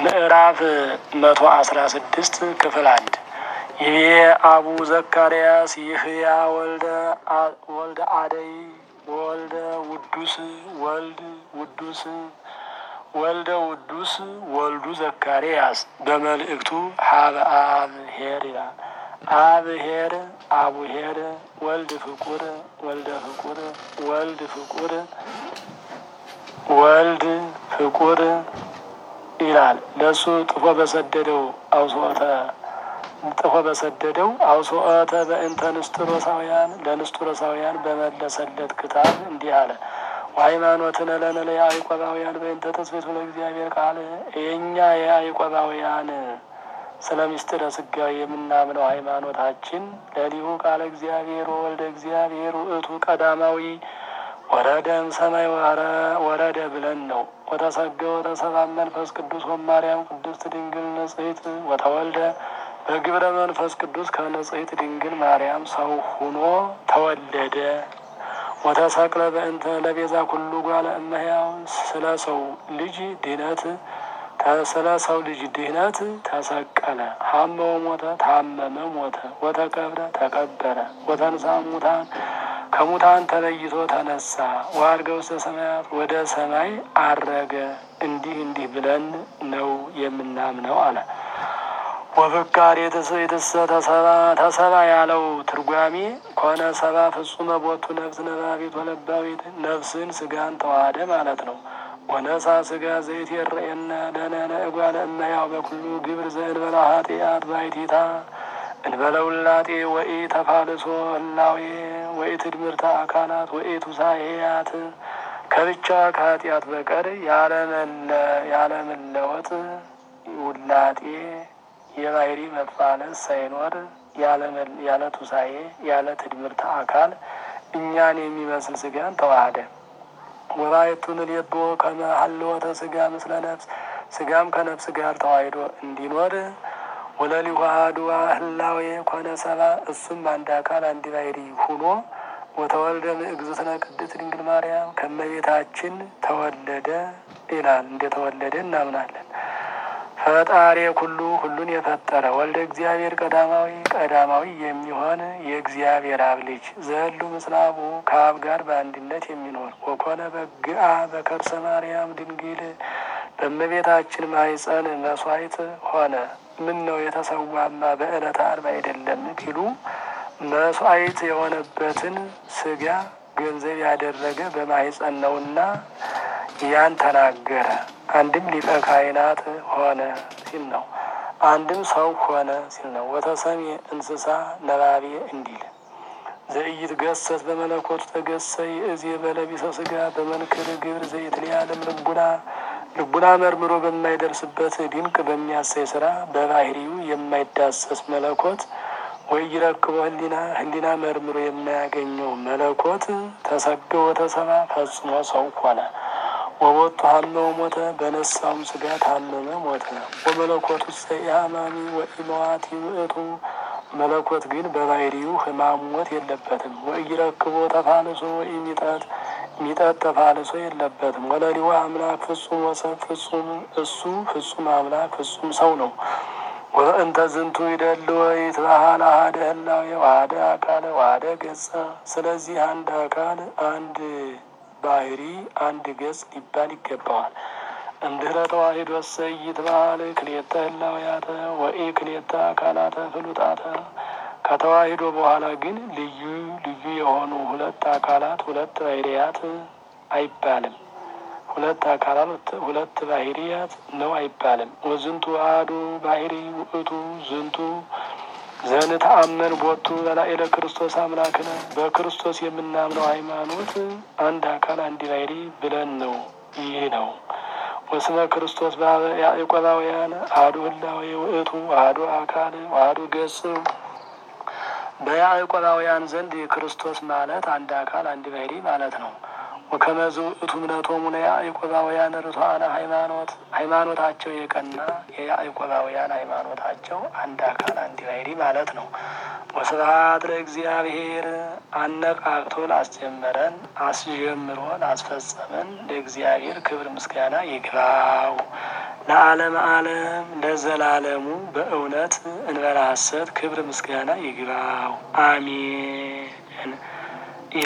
ምዕራፍ መቶ አስራ ስድስት ክፍል አንድ ይቤ አቡ ዘካርያስ ይህያ ወልደ ወልደ አደይ ወልደ ውዱስ ወልድ ውዱስ ወልደ ውዱስ ወልዱ ዘካርያስ በመልእክቱ ሀበ አብሄር ይላል። አብሄር አቡሄር ወልድ ፍቁር ወልደ ፍቁር ወልድ ፍቁር ወልድ ፍቁር ይላል። ለእሱ ጥፎ በሰደደው አውሶተ ጥፎ በሰደደው አውሶተ በእንተ ንስጥሮሳውያን ለንስጥሮሳውያን በመለሰለት ክታብ እንዲህ አለ። ሃይማኖትን ለነ ለያዕቆባውያን በእንተ ተስቤቱ ለእግዚአብሔር ቃል የእኛ የያዕቆባውያን ስለ ምስጢረ ሥጋዌ የምናምነው ሃይማኖታችን ለሊሁ ቃለ እግዚአብሔር ወልደ እግዚአብሔር ውእቱ ቀዳማዊ ወረደም ሰማይ ወረደ ብለን ነው። ወተሰገ ወተሰባ መንፈስ ቅዱስ ወማርያም ቅድስት ድንግል ንጽሕት ወተወልደ በግብረ መንፈስ ቅዱስ ከንጽሕት ድንግል ማርያም ሰው ሁኖ ተወለደ። ወተሰቅለ በእንተ ለቤዛ ኩሉ ጓለ እመሕያው ስለ ሰው ልጅ ድህነት ስለ ሰው ልጅ ድህነት ተሰቀለ። ሀመወ ሞተ ታመመ ሞተ። ወተቀብረ ተቀበረ። ወተንሳ ሙታን ከሙታን ተለይቶ ተነሳ። ወዐርገ ውስተ ሰማያት ወደ ሰማይ አረገ። እንዲህ እንዲህ ብለን ነው የምናምነው አለ። ወፍካሬ የተሰ ተሰባ ተሰባ ያለው ትርጓሜ ኮነ ሰባ ፍጹመ ቦቱ ነፍስ ነባቢት ወለባዊት ነፍስን ስጋን ተዋህደ ማለት ነው። ወነሳ ስጋ ዘይት የረኤነ ለነነ እጓለ እመሕያው በኩሉ ግብር ዘእንበለ ኃጢአት ባይቲታ እንበለ ውላጤ ወኢ ተፋልሶ ህላዌ ወኢ ትድምርተ አካላት ወኢ ቱሳኤያት ከብቻ ከኃጢአት በቀር ያለመለወጥ ውላጤ የባህሪ መፋለስ ሳይኖር ያለ ቱሳኤ ያለ ትድምርተ አካል እኛን የሚመስል ስጋን ተዋህደ። ወባየቱን ልየቦ ከመ ሀልወተ ስጋ ምስለ ነፍስ ስጋም ከነፍስ ጋር ተዋሂዶ እንዲኖር ወለሊሁ አሐዱ ህላዌ ኮነ ሰባ እሱም አንድ አካል አንድ ባሕሪ ሁኖ ወተወልደ እግዝእትነ ቅድስት ድንግል ማርያም ከመቤታችን ተወለደ ይላል። እንደተወለደ እናምናለን። ፈጣሪ ኩሉ ሁሉን የፈጠረ ወልደ እግዚአብሔር ቀዳማዊ ቀዳማዊ የሚሆን የእግዚአብሔር አብ ልጅ ዘሉ ምስለ አቡ ከአብ ጋር በአንድነት የሚኖር ወኮነ በግአ በከርሰ ማርያም ድንግል በእመቤታችን ማኅፀን መስዋዕት ሆነ። ምን ነው የተሰዋማ በዕለተ ዓርብ አይደለም ቢሉ መስዋዕት የሆነበትን ስጋ ገንዘብ ያደረገ በማኅፀን ነውና ያን ተናገረ። አንድም ሊቀ ካህናት ሆነ ሲል ነው። አንድም ሰው ሆነ ሲል ነው። ወተሰሜ እንስሳ ነባቤ እንዲል ዘእይት ገሰት በመለኮቱ ተገሰይ እዜ በለቢሰ ስጋ በመንክር ግብር ዘይትለዓለም ልቡና ልቡና መርምሮ በማይደርስበት ድንቅ በሚያሳይ ስራ በባህሪው የማይዳሰስ መለኮት ወይ ይረክቦ ህሊና ህሊና መርምሮ የማያገኘው መለኮት ተሰገ ወተሰባ ፈጽሞ ሰው ሆነ። ወቦቱ ሀመው ሞተ በነሳውም ስጋ ታመመ ሞተ። ወመለኮቱ ሰኢአማሚ ወኢመዋቲ ውእቱ መለኮት ግን በባህሪው ህማም ሞት የለበትም። ወኢይረክቦ ተፋልሶ ወኢሚጠት ሚጠት ተፋልሶ የለበትም። ወለሊሁ አምላክ ፍጹም ወሰብ ፍጹም እሱ ፍጹም አምላክ ፍጹም ሰው ነው። ወእንተ ዝንቱ ይደል ወይትባሃል አሐደ ህላዌ ዋህደ አካለ ዋህደ ገጸ። ስለዚህ አንድ አካል አንድ ባህሪ አንድ ገጽ ሊባል ይገባዋል። እንድህረ ተዋሂዶ እሰይ ይትባሃል ክልኤተ ህላዌያተ ወኢ ክልኤተ አካላተ ፍሉጣተ። ከተዋሂዶ በኋላ ግን ልዩ ልዩ የሆኑ ሁለት አካላት ሁለት ባህርያት አይባልም። ሁለት አካላት ሁለት ባህርያት ነው አይባልም። ወዝንቱ አሐዱ ባህሪ ውእቱ ዝንቱ ዘንተአመን ቦቱ በላዕለ ክርስቶስ አምላክነ በክርስቶስ የምናምነው ሃይማኖት አንድ አካል አንድ ባህሪ ብለን ነው። ይህ ነው። ወስመ ክርስቶስ ያዕቆባውያን አሐዱ ህላዌ ውእቱ አሐዱ አካል አሐዱ ገጽ። በያዕቆባውያን ዘንድ ክርስቶስ ማለት አንድ አካል አንድ ባህሪ ማለት ነው። ወከመዝ ውእቱ እምነቶሙ ለያዕቆባውያን ርቱዓነ ሃይማኖት ሃይማኖታቸው የቀና የያዕቆባውያን ሃይማኖታቸው አንድ አካል አንድ ባህሪ ማለት ነው። ወስብሐት ለእግዚአብሔር አነቃቅቶ ላስጀመረን አስጀምሮ ላስፈጸመን ለእግዚአብሔር ክብር ምስጋና ይግባው ለዓለም ዓለም ለዘላለሙ በእውነት እንበላ ሐሰት ክብር ምስጋና ይግባው አሜን።